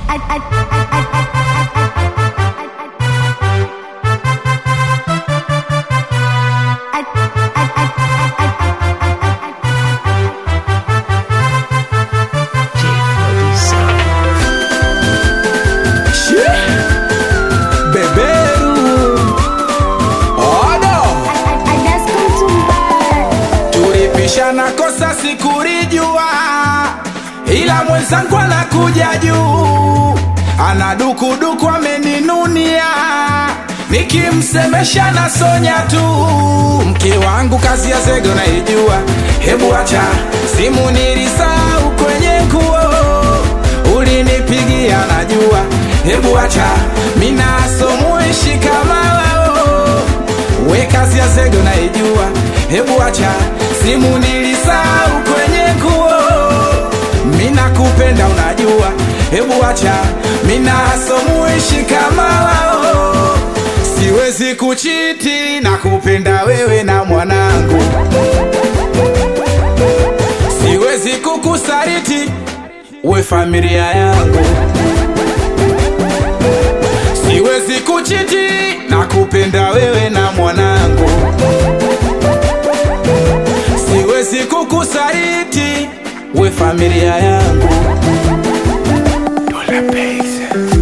Beberu Odo Tulipishana kosa sikulijua, ila mwenzangu anakuja juu, ana dukuduku ameninunia, nikimsemesha na sonya tu. Mke wangu kazi ya zege unaijua, hebu acha simu nilisahau kwenye nguo, ulinipigia najua, hebu acha minasomuishi kama wao we kazi ya zege unaijua, hebu acha simu nilisahau kwenye nguo. Mina kupenda unajua, hebu acha mina somuishi kama wao. Siwezi kuchiti na kupenda wewe na mwanangu, siwezi kukusariti we familia yangu siwezi kuchiti na kupenda wewe na mwanangu, siwezi kukusaliti we familia yangu. Dola Base.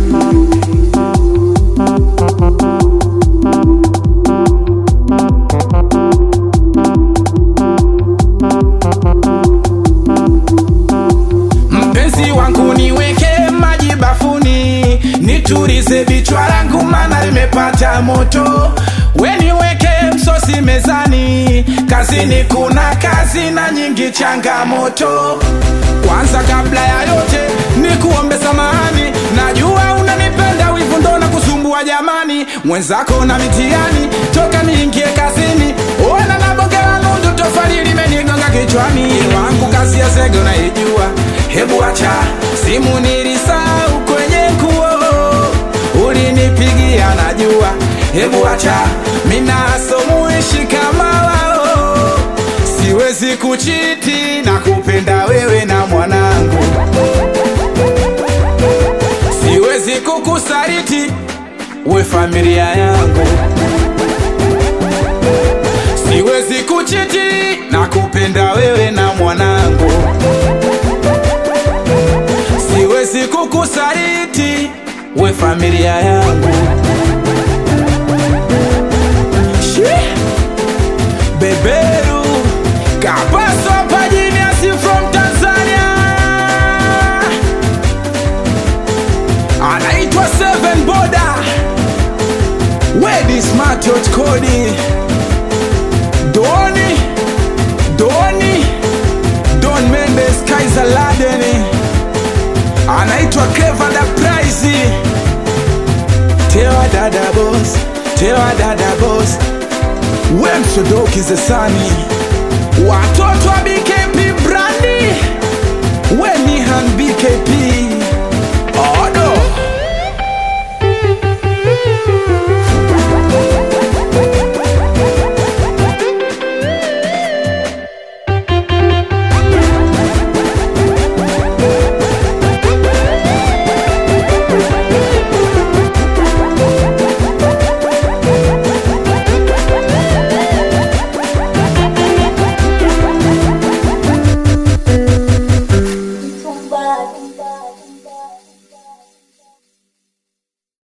Mpenzi wangu niweke maji bafuni, nitulize vichwa langu mana limepata moto. We niweke msosi mezani, kazini kuna kazi na nyingi changamoto. Kwanza kabla ya yote nikuombe samahani, najua unanipenda, wivu ndo na kusumbua jamani, mwenzako na mitihani, toka niingie kazini, ona na bonge la nundu, tofali limenigonga kichwani. Wangu kazi ya zege unaijua, hebu acha simu nilisahau kwenye nguo, ulinipigia najua, hebu acha mina somuishi kama wao, siwezi kuchiti na kupenda wewe na mwanangu, siwezi kukusaliti we familia yangu siwezi kuchiti na kupenda wewe na mwanangu, siwezi kukusaliti we familia yangu. Shi! Beberu Kapaso Pajiniasi from Tanzania anaitwa Seven Boda Wedi Smart Yacht Kodi Doni Doni Don Mendes Kaiser Ladeni anaitwa Clever the Prize Tewa dada boss Tewa dada boss we msodoki zesani watoto wa BKP brandi we Nihan BKP